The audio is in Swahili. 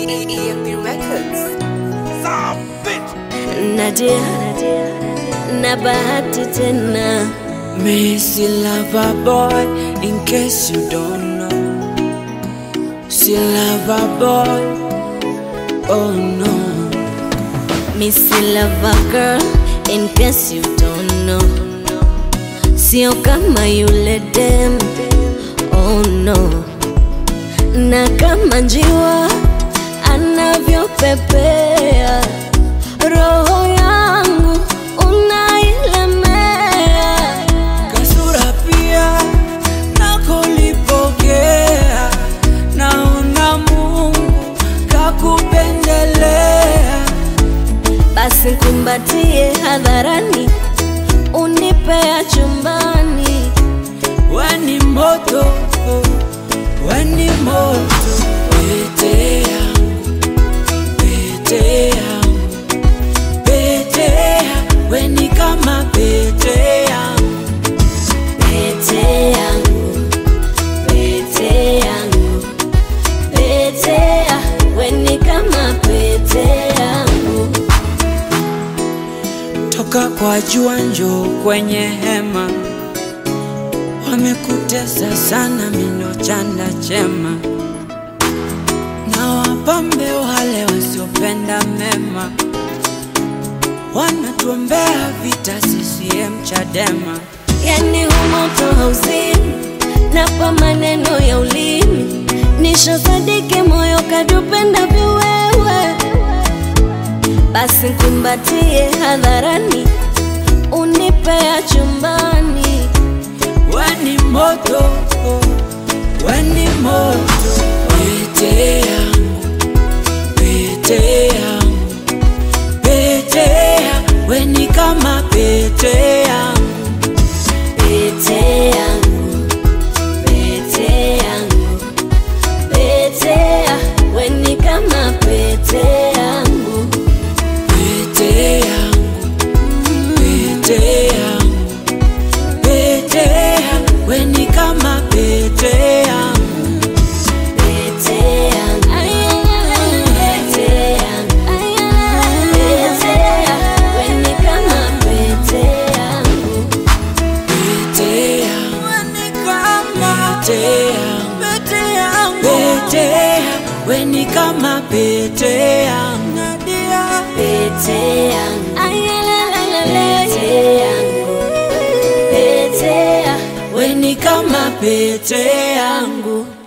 EMP Records. Nadia na bahati tena Missy lover boy, in case you don't know. See lover boy, oh no. Missy Lover Girl in case you don't know Sio kama yule dem oh no Na kama njiwa anavyopepea Roho yangu unailemea Kasura pia nakolipokea, naona Mungu kakupendelea. Basi kumbatie hadharani Unipea chumbani Weni moto, weni moto, pete yangu, pete yangu, pete yangu, weni kama pete yangu. Pete yangu, pete yangu, pete ya, weni kama pete yangu. Toka kwa jua njoo kwenye hema, wamekutesa sana mino chanda chema, na wapambe wale wasiopenda mema, wanatuombea vita CCM Chadema. Yani humoto hauzimi, napa maneno ya ulimi, nishosadiki moyo kadupenda viwewe. Basi kumbatie hadharani, unipea chumbani. Weni moto, weni moto, pete yangu, pete yangu, pete yangu, weni kama pete yangu. Pete yangu, pete yangu, pete ya, weni kama pete yangu. Pete yangu, pete yangu, pete yangu, weni kama pete yangu. Pete yangu, pete yangu, pete ya, weni kama pete yangu. Pete yangu, pete yangu, pete yangu, weni kama pete yangu. Pete yangu, pete yangu, pete ya, Weni kama pete yangu.